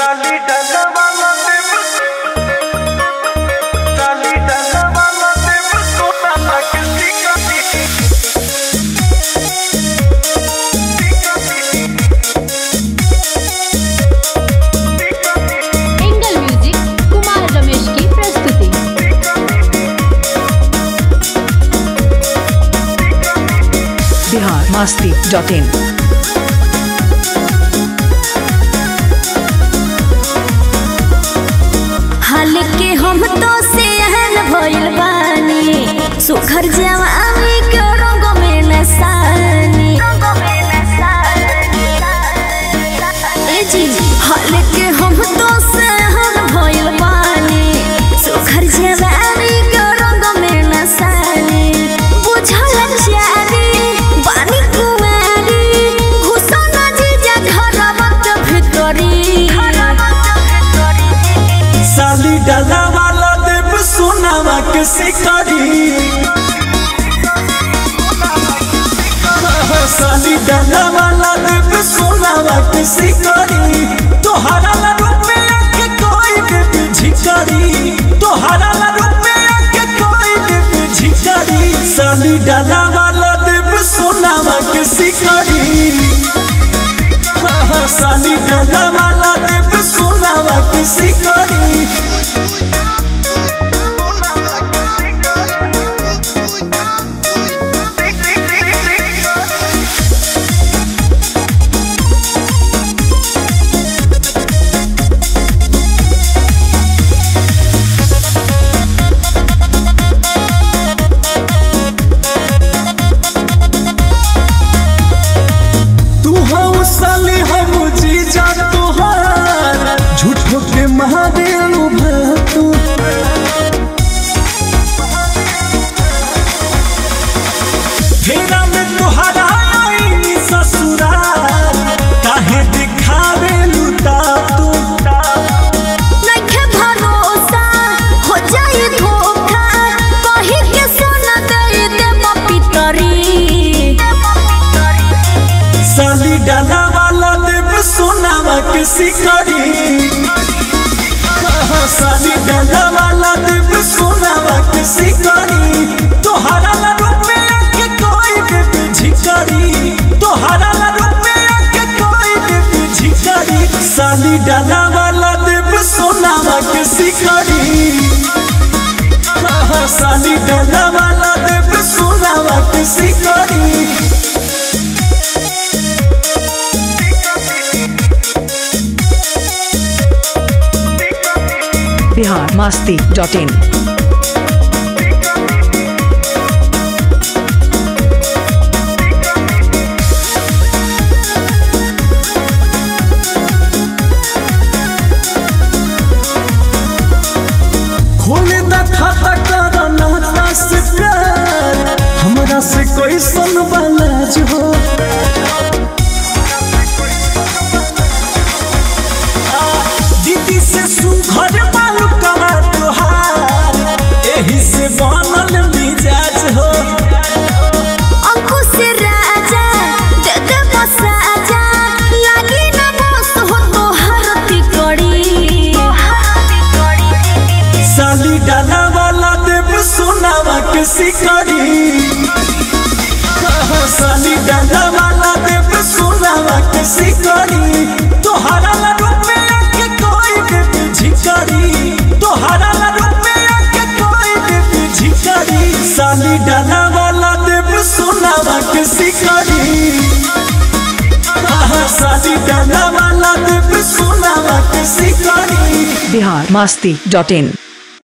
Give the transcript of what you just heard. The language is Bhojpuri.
डाली डगवाला देव डाली डगवाला देव सोना लग टिका टिकी एंगल म्यूजिक कुमार रमेश की प्रस्तुति बिहार मस्ती डॉट इन हाल के हम तो से अहल भइल बानी सुखर जवानी के रंग में नसानी ए जी हाल के हम तो से अहल भइल बानी सुखर जवानी के रंग में नसानी बुझल चारी बानी कुमारी घुसन जीजा घरवत भितरी साली डाला वाला देव सोनावा के शिकारी साली डाला वाला देव सोनावा के शिकारी तोहरा ला रुपया के कोई देव झिकारी तोहरा ला रुपया के कोई देव झिकारी साली डाला वाला देव सोनावा के शिकारी साली डाला वाला देव सोनावा के शिकारी तू हऊ साली हम जीजा तोहार झूठो के महादेव तू फेरा में तोहरा आईनी ससुराल काहे दिखावे लुटा तू नइखे भरोसा हो जाई धोखा कहि के सोना दे देब पितरी साली डाला वाला देव सोनावा के शिकारी साली डाला वाला देव सोनावा के शिकारी तोहरा ला रुपया के कोई देव झिकारी तोहरा ला रुपया के कोई देव झिकारी साली डाला वाला देव सोनावा के शिकारी साली डाला वाला देव सोनावा के शिकारी बिहार मस्ती डॉट इन खोले द खाता कर नाता से प्यार हमरा से कोई सन वाला जो हो दीदी से सुघर बालू कमा तोहार एही से बनल मिजाज हो अंकुश राजा दे दे बसाजा लागी ना बस हो तो हरती कड़ी साली डाला वाला देव सोनावा के शिकारी साली डाला वाला देव सोनावा के शिकारी तोहरा ला रुपया के कोई देव झिकारी तोहरा ला रुपया के कोई देव झिकारी साली डाला वाला देव सोनावा के शिकारी साली डाला वाला देव सोनावा के शिकारी बिहार मस्ती डॉट इन